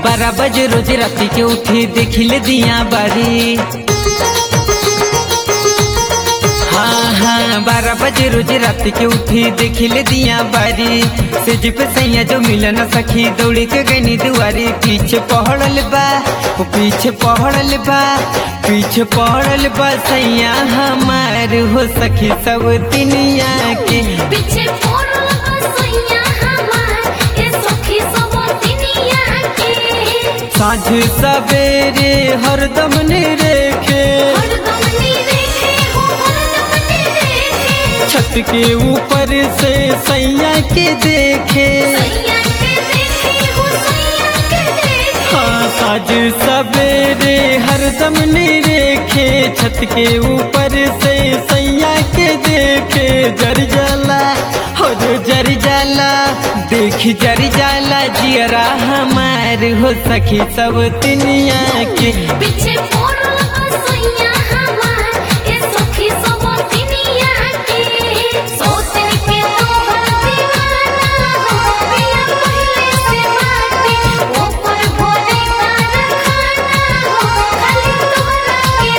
बारह बजे रोज राती के उठी देखिले दिया बारी हाँ हाँ बारह बजे रोज रात के उठी देखिले दिया बारी से जिप सैया जो मिलन सखी दौड़ी के गनी दुआरी पीछे पहड़ल बा वो पीछे पहड़ल बा पीछे पहड़ल बा सैया हमार हो सखी सब दुनिया के पीछे पड़ल बसैया हमार ए सखी सब दुनिया के साँझ सवेरे हरदम ने रेखे हरदम नी देखे हो हरदम नी देखे छत के ऊपर से सैया के देखे सैया के देखे हो सैया के देखे हाँ साज सवेरे हरदम निरेखे छत के ऊपर से सैया के देखे जर जाला हो जर जाला देख जर जाला जियरा हमार हो सखी सब दुनिया के पीछे पड़ल बसैया हमार ए सखी सब दुनिया के सोचन के तोहर दीवाना हो पिया पहले से बाटे ऊपर भोरे तार खाना हो खाली तोहरा के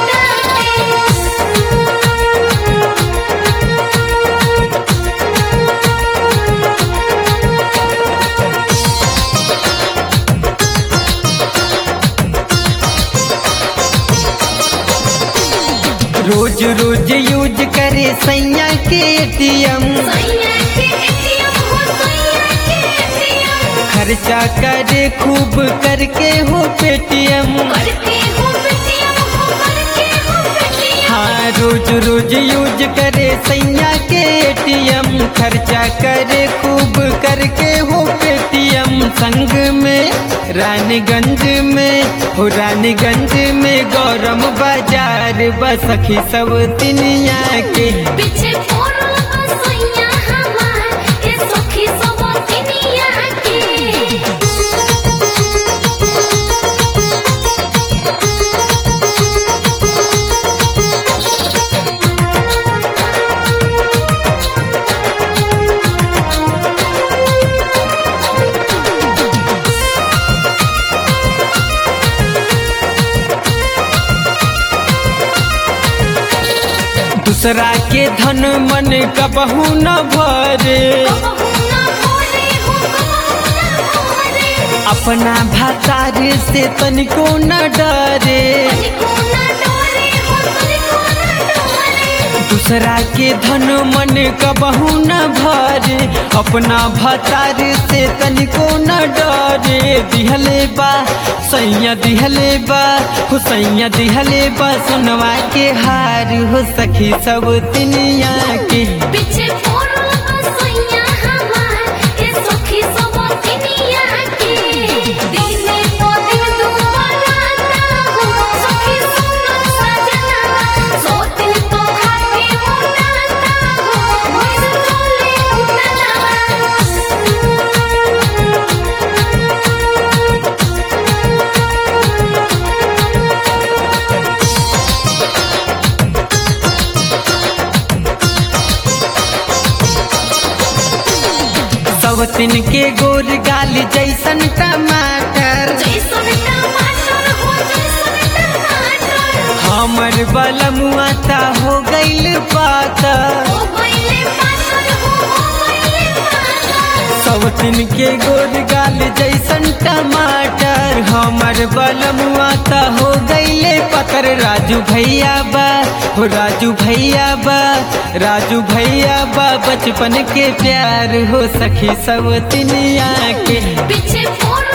रोज रोज यूज करे सैया के एटीएम सैया के एटीएम हो सैया के एटीएम खर्चा करे खूब करके हो पेटीएम करके हो पेटीएम हो करके हो पेटीएम हाँ रोज रोज यूज करे सैया के एटीएम खर्चा करे खूब करके हो पेटीएम संग में रानीगंज में हो रानीगंज में गौरम बाजार बसखी सब दुनिया के पीछे पड़ल बसैया हमार ए सखी सब दुनिया के दूसरा के धन मन कबहू न भरे कबहू ना भोरे हो कबहू ना भोरे अपना भातार से तनिको न डरे तनिको ना डोरे हो तनिको ना डोरे दूसरा के धन मन कबहू न भरे अपना भतार से तनिको न डरे दिहले बा सैया दिहले बा हो सैया दिहले बा सुनवा के हार हो सखी सब दुनिया के पीछे पड़ल बसैया हमार ए सखी सब दुनिया के दिने तो दिन दुबराता हो सखी सुनो सजना सो दिन तो खाके मुनाता हो भइल चले सब तिन के गोर गाल जैसन टमाटर जैसन टमाटर हो जैसन टमाटर हमर बलमुआ ता हो गइल पातर हो गइले पातर हो हो गइले पातर सब दिन के गोर गाल जैसन टमाटर हमर बलमुआ ता हो गइले पतर राजू भैया बा हो राजू भैया बा राजू भैया बा बचपन के प्यार हो सखी सब दुनिया के पीछे पड़ल